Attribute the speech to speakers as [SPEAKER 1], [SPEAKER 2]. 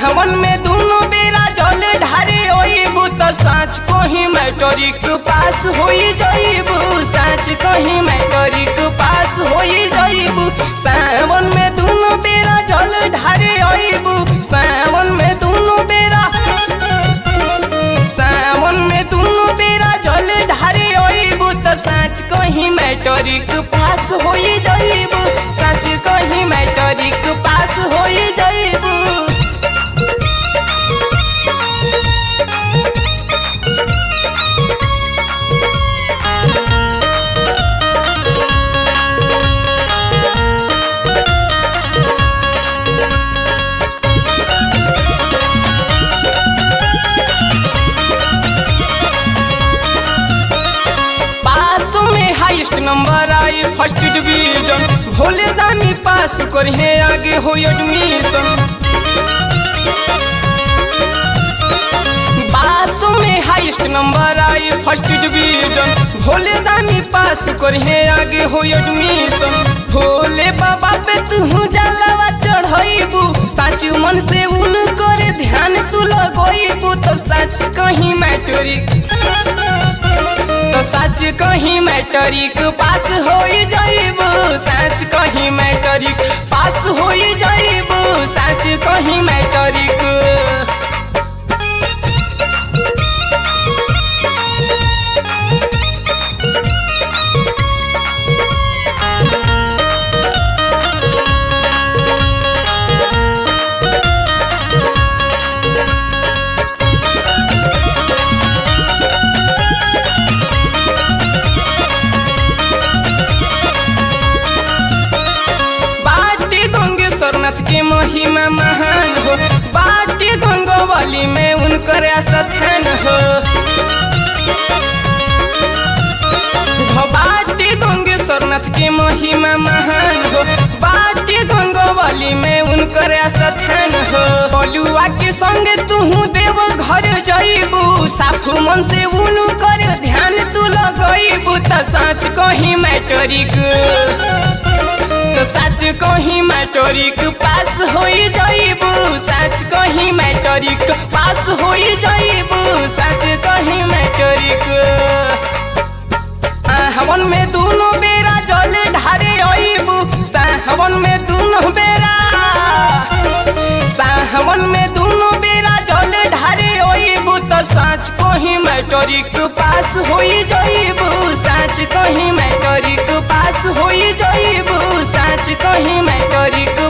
[SPEAKER 1] सावन में दोनों बेरा जल ढारे ओइबू तो साँच कहीं मैट्रिक पास होई जाइबू साँच कहीं मैट्रिक पास होई जाइबू सावन में दोनों बेरा जल ढारे ओइबू सावन में दोनों बेरा सावन में दोनों बेरा जल ढारे ओइबू तो साँच कहीं मैट्रिक पास होई जाइबू साँच कहीं मैट्रिक पास होई जाइबू पास में हाईएस्ट नंबर आई first division Bhole Dani pass करे आगे हो एडमिशन पास में हाईएस्ट नंबर आई first division Bhole Dani pass करे आगे हो एडमिशन भोले बाबा पे तू जलावा चढ़ाइबू सच मन से उन करे ध्यान तू लगोइबू तो सच कहीं मैट्रिक तो सच कहीं मैट्रिक पास होई जाइबू सच कहीं मैट्रिक पास होई जाइबू सच कहीं मैट्रिक बाटी गंगे सरनाथ के महिमा महान हो बाटी गंगोवली में उनकर स्थान हो हो बाटी गंगे सरनाथ के महिमा महान हो बाटी गंगोवली में उनकर स्थान हो बलुआ के संग तू देव घर जाइबू साफ मन से उनु कर ध्यान तू लगइबू त साँच कहीं मैट्रिक तो सच कहीं मैट्रिक पास होई जाइबू सच कहीं मैट्रिक पास होई जाइबू सच कहीं मैट्रिक हवन में दोनों बेरा जल ढारे आइबू साहवन में दोनों बेरा साहवन में दोनों बेरा जल ढारे आइबू तो सच कहीं मैट्रिक पास होई जाइबू सच कहीं मैट्रिक पास होई जाइबू सच कहीं मैट्रिक